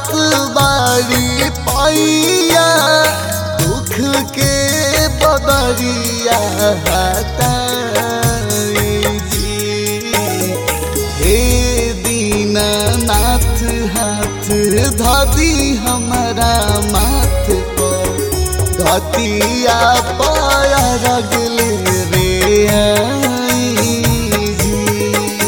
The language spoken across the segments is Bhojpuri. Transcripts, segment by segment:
जात बारी पैया दुख के बदरिया हटाई जी हे दीनानाथ हाथ धदी हमारा माथ पर घटिया पाया रगले रे आई जी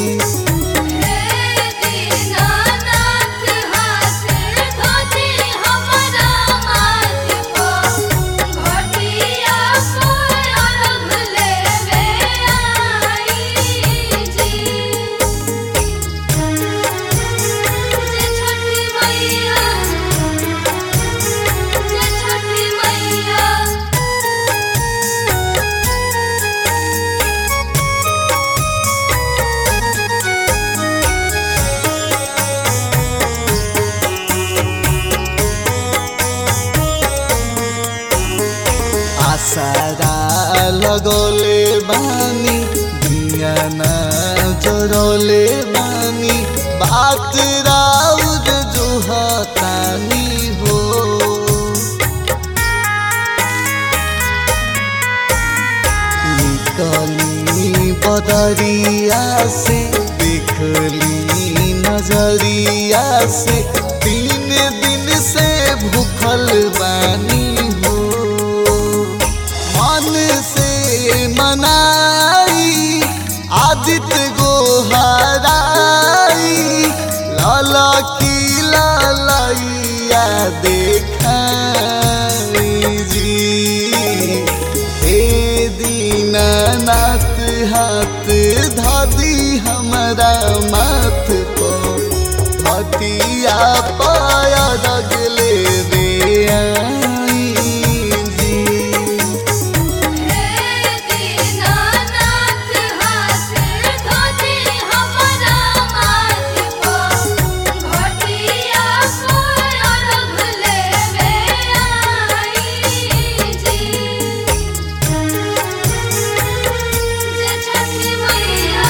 हे दीनानाथ हाथ धोती हमरा माथ को घटिया पर अर्घ लेवे आई जी जे छठी मैया जे छठी मैया आसारा लगोले बानी दुनिया ना जरोले बानी बात राउर जो हतानी हो निकली बदरिया से देखली नजरिया से तीन दिन से भूखल बानी हो मन से मनाई आदित्य गोहराई लाला की लालैया देखाई जी हे दीनानाथ हाथ धादी हमारा माथ को घटिया पाया रगले रे आई जी हे दीनानाथ हाथ धोती हमरा माथ को घटिया पर अर्घ लेवे आई जी जे छठी मैया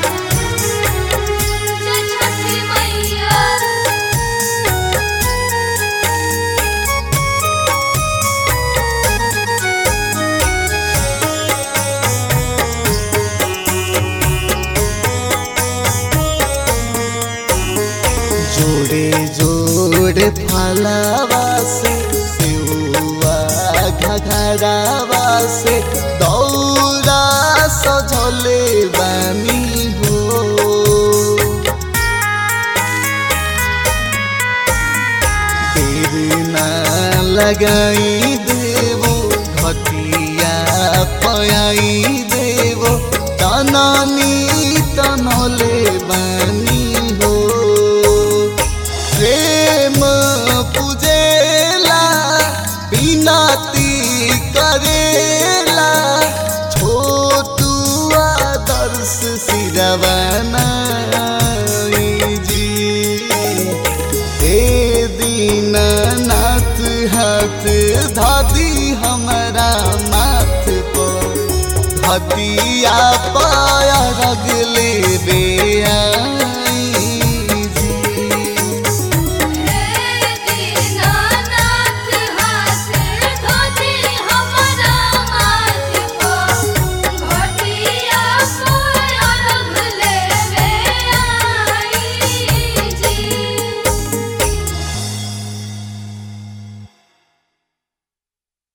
जे छठी मैया जोड़े जोड़े फलावा से सेउआ घघरावा से दौरा सजले बानी हो देर ना लगाई देवो घटिया पयाई देवो तनानी तनले बानी हो प्रेम पूजेला बिनती करेला छोटू आदर्श सिरवाना जी हे दीनानाथ हाथ धादी हमारा माथ पर हतिया पाया रगले रे आ